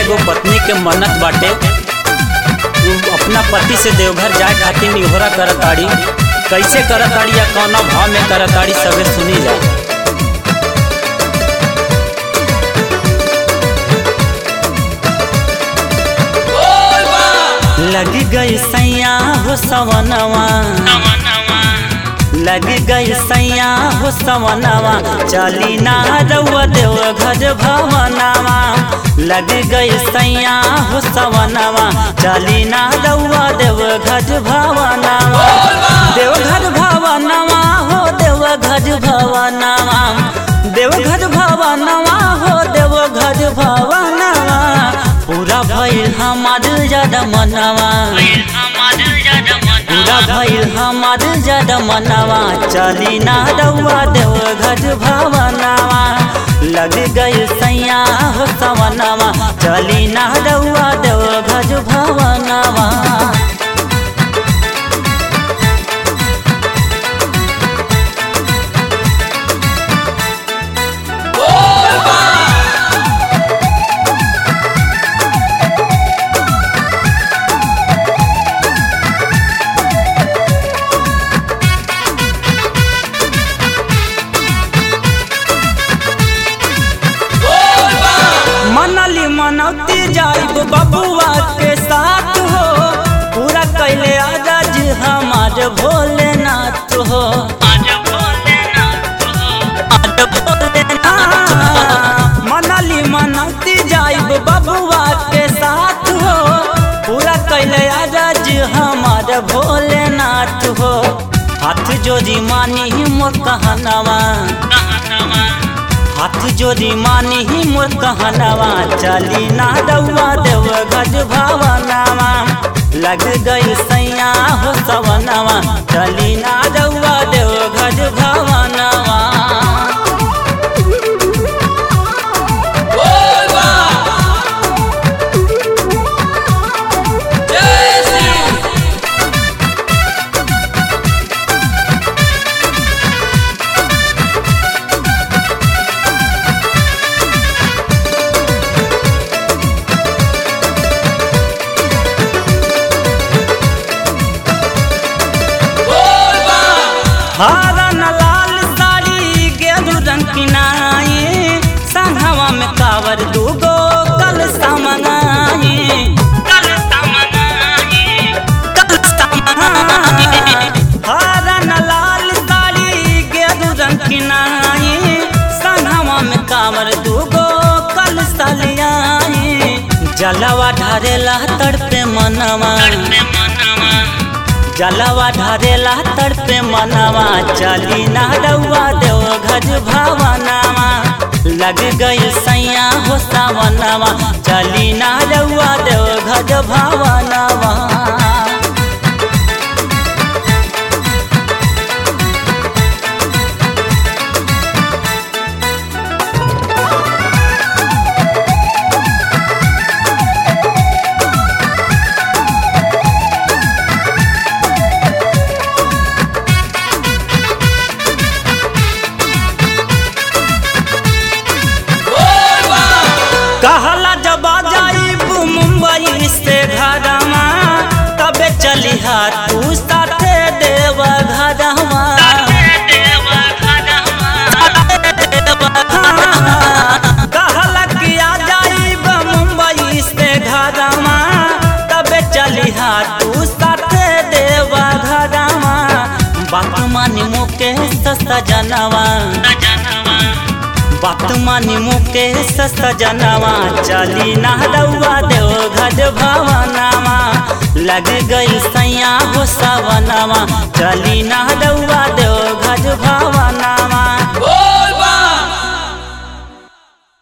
एगो पत्नी के मन्नत बाटे उ अपना पति से देवघर जाए खातिर निहोरा करताड़ी कैसे करताड़ी या कौना भाव में करताड़ी सबे सुनी जा लग गई सैया हो सवनवा लग गई सैया हो सवनवा चली ना रउआ देव घर भवनवा लग गई सैया हो सवनवा चली ना रउआ देव घर भवनवा देव घर भवनवा हो देव घर भवनवा देव घर भवनवा हो देव घर भवनवा पूरा भइल हमार जद मनवा पूरा भइल हमार जद मनवा चली ना रउआ देव घर भवनवा लग गई सैया हो सवनवा चली ना रउआ देव घर भवनवा मनली मनौती जाइब बबुआ के साथ हो पूरा कैले आजाज हमार भोलेनाथ हो आज भोलेनाथ मनली मनौती जाइब बबुआ के साथ हो पूरा कैले आजाज हमार भोलेनाथ हो हाथ जोड़ी मानी मोर कहनवा हाथ जोड़ी मानी ही मोर कहनवा चली ना रउआ देव गज भावनवा लग गई सैया हो सवनवा चली ना रउआ देव गज भावनवा हरन लाल साड़ी गेरू रंग किनाई संघवा में कावर दूगो कल समनाई कल समनाई कल समनाई हरन लाल साड़ी गेरू रंग किनाई संघवा में कावर दूगो कल सलियाई जलवा ढारेला तड़पे मनवा जलवा ढारेला तड़पे मनवा चली ना रउआ देव घज भावनवा लग गई सैया हो सावनवा चली ना रउआ देव घज भावनवा कहला जब जाइब मुंबई से घरमा तबे चली तू साथे देव घरमा कहला कि आ जाइब मुंबई से घरमा तबे चली तू साथे देव घरमा बात मानी मुके सस्ता जनवा बात मानी मुके सस्ता जनवा चली ना रउआ देव घज भवनवा लग गई सैया हो सवनवा चली ना रउआ देव घज भवनवा